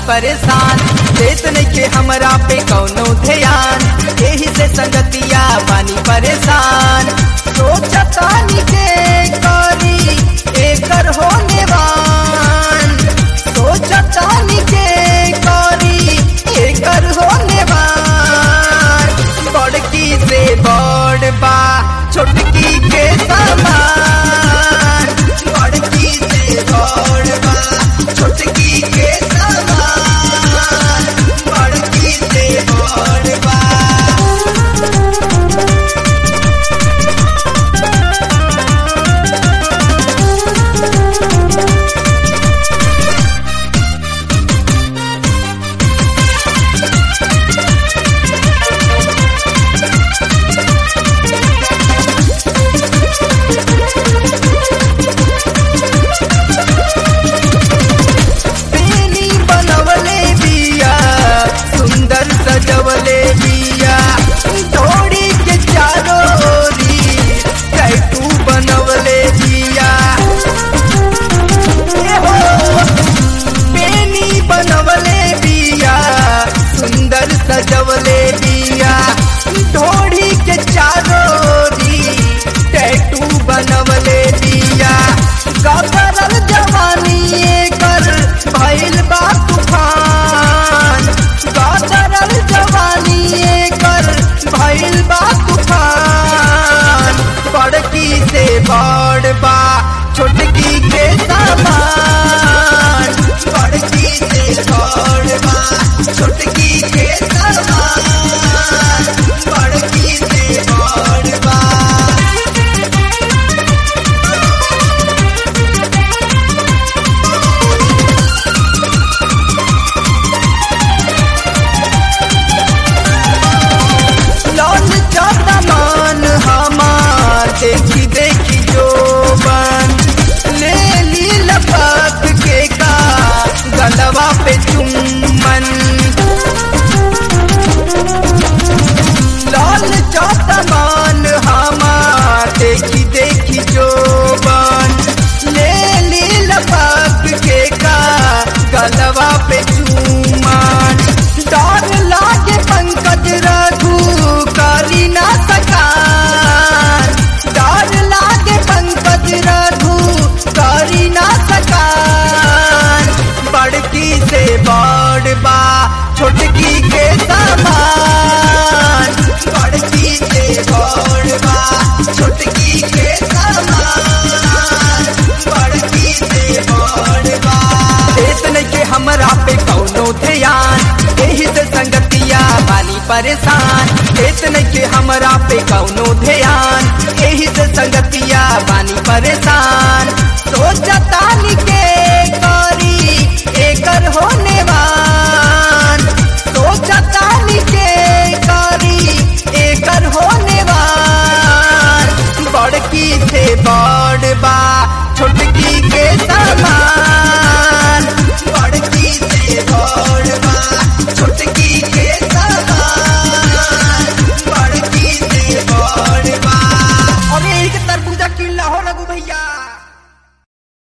परेशान देत नइखे हमरा पे कौनो ध्यान एही से संगतिया बानी परेशान सोचतानी के करी एकर होने वान सोचतानी के करी एकर होने वान बड़की से बड़ बा छोटकी के समान बड़की से बड़ बा छोटकी के समान बड़की से बड़ बा बेनी बनवले बिया सुंदर सजवले बिया दौड़ी के चारों ओरी टैटू बनवले बिया ए हो, बेनी बनवले बिया सुंदर सजवले बिया दौड़ी के चारों ओरी टैटू बनवले बिया गदरल जवानी एकर भइल बा तूफान गदरल जवानी एकर भइल बा तूफान बड़की से बड़ बा छोटकी के समान बड़की से बड़ बा छोटकी के समान बड़की से बड़ बा लौट जाता मान हमार देखी देखी जो बन ले ली लपक के का गलवा पे चुम्बन लाल जाता मान हमार देखी देखी जो बन ले ली लपक के का गलवा पे चुम्बन डर लागे पंकज रघु काली ना सकान डर लागे पंकज रघु काली ना सकान बड़की से बड़ बा छोटकी के समान बड़की से बड़ बा छोटकी के समान बड़की से बड़ बा देत नइखे हमरा पे कौनो ध्यान एही से संगतिया बानी परेशान देत नइखे हमरा पे कौनो ध्यान एही से संगतिया बानी परेशान सोचतानी के करी एकर होने वान सोचतानी के करी एकर होने वान बड़की से बड़ बा छोटकी के समान बड़की से बड़ बा छोटकी के समान बड़की से बड़ बा अरे एक तरबूजा किल्ला हो लगू भैया